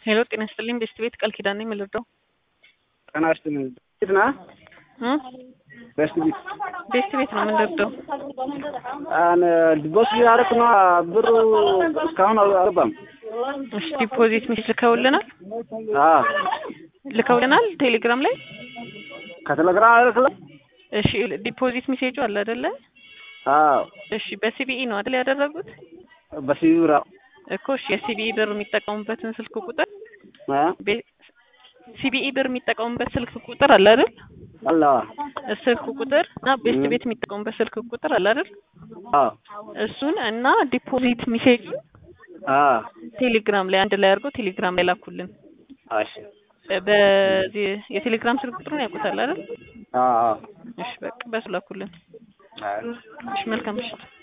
ሄሎ ጤና ይስጥልኝ ቤስት ቤት ቃል ኪዳን ነኝ የምልርዳው ጤና ይስጥልኝ ቤት ና ቤስት ቤት ቤስት ቤት ነው የምንረዳው አን ዲቦስ ያደረክ ነው ብሩ እስካሁን አልገባም። እሺ ዲፖዚት ሚስ ልከውልናል አ ልከውልናል ቴሌግራም ላይ ከቴሌግራም አይደለ? እሺ ዲፖዚት ሚሴጁ አለ አይደለ አዎ እሺ በሲቢኢ ነው አይደል ያደረጉት በሲቢራ እኮ እሺ የሲቢኢ ብር የሚጠቀሙበትን ስልክ ቁጥር አ ሲቢኢ ብር የሚጠቀሙበት ስልክ ቁጥር አለ አይደል አላ ስልክ ቁጥር እና ቤስት ቤት የሚጠቀሙበት ስልክ ቁጥር አለ አይደል አዎ እሱን እና ዲፖዚት ሚሴጅ አ ቴሌግራም ላይ አንድ ላይ አድርገው ቴሌግራም ላይ ላኩልን እሺ በዚህ የቴሌግራም ስልክ ቁጥሩን ያውቁታል አይደል አ አ እሺ በቃ በሱ ላኩልን አይ እሺ መልካም ምሽት